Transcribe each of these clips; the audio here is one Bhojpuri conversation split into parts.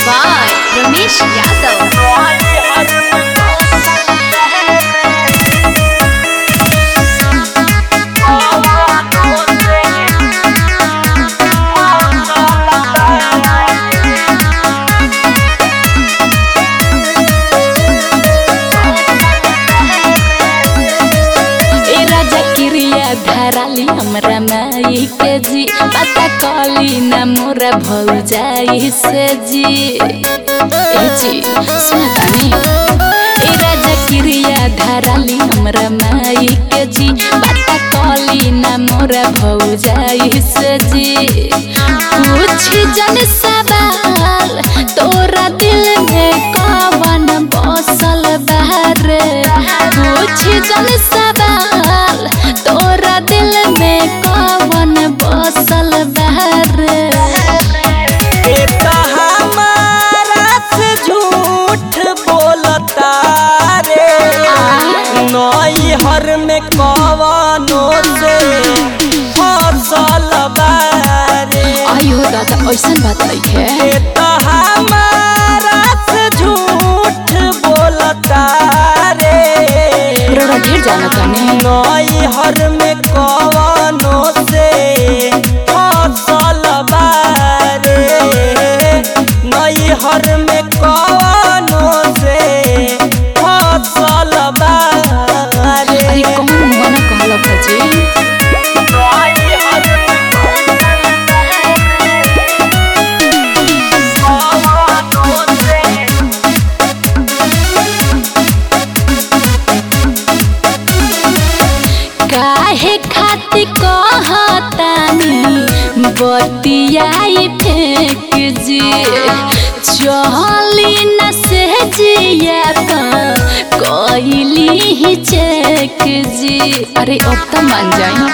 by Ramesh Yadav. ए राजा क्रिया धराली हमरा माई के जी पता कली न मोरा भौजाई से जी ए जी सुन तानी ए राजा क्रिया धराली हमरा माई के जी पता कली न मोरा भौजाई से जी पूछ जन सवाल तोरा दिल में कवन बसल बारे पूछ जन सवाल तोरा दिल में कवन बसल बारे ए त हमारा से झूठ बोलता रे नई हर में कवनो से फसल बारे आई हो दादा ऐसन बात नहीं है ए त हमारा से झूठ बोलता रे रोड़ा ढेर जाना ताने नई हर में कवनो से फसल बारे नई हर में कवनो से फसल बारे अरे कौन मना कहला भजी काहे खाती कहतानी बतियाई फेंक जी चली न से जिया कैली ही चेक जी अरे अब तो मान जाई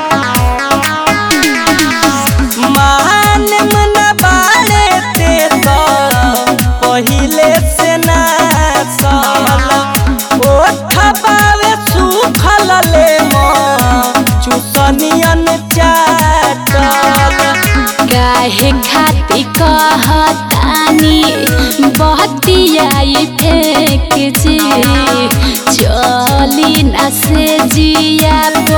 मान मन बाले ते तो पहिले से ना साल ओठ बावे सुखल ले मो चुसनियन चाटल काहे खाती कहतानी बतियाई फेंक जी चली न से जिया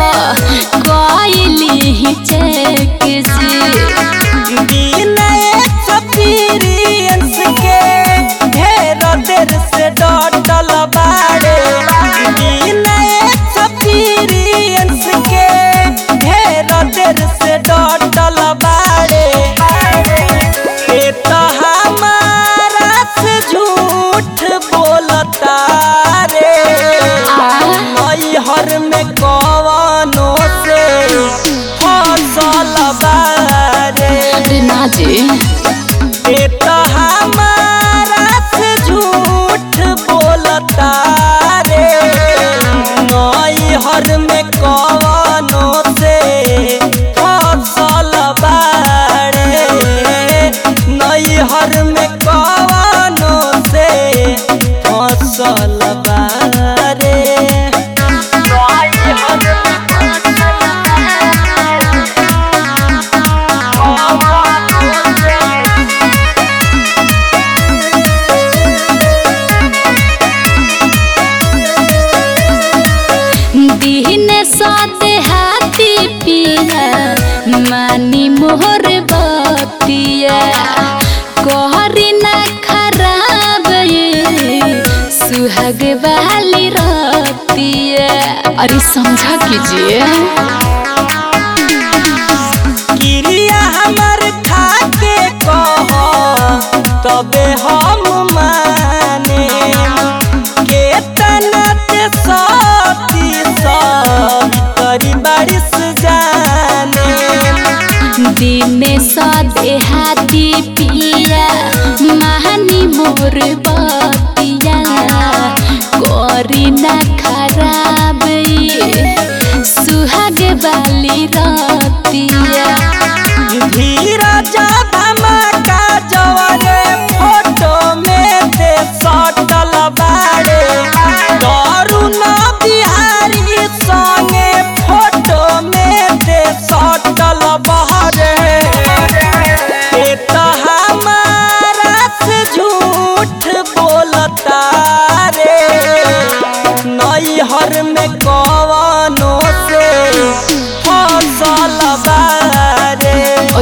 कैली ही चेक जी दिन एक्सपीरियंस के ढेर देर से डटल बाड़े दिन एक्सपीरियंस के ढेर देर से डटल बाड़े ए तो हमारा से झूठ बोलता रे मई हर में कवनो से फसल बारे अरे ना जी ए तो हमारा से झूठ बोलता रे नई हर में कवनो से फसल बारे नई हर में कवनो से फसल बारे दिन सते हाथी पिया मानी मोहर बतिया कहरी ना खराब ये सुहाग वाली रतिया अरे समझा कीजिए क्रिया हमर खाके कह तबे हम माने केतना ते सती सब करी बारिश जाने दिने सदे हाथी पिया महानी मोर बतिया करी ना खराब ये सुहाग वाली रतिया धीरज धमाका जवरे फोटो में ते सटल बाड़े तरुण बिहारी संगे फोटो में ते सटल बहरे ए तो हमारा से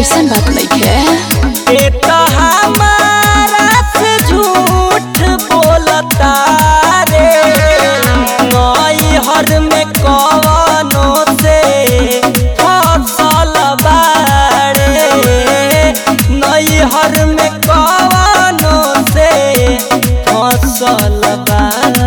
ऐसन बात नइखे ए तो हमारा से झूठ बोलता रे नई हर में कवनो से फसल बाड़े नई हर में कवनो से फसल बाड़े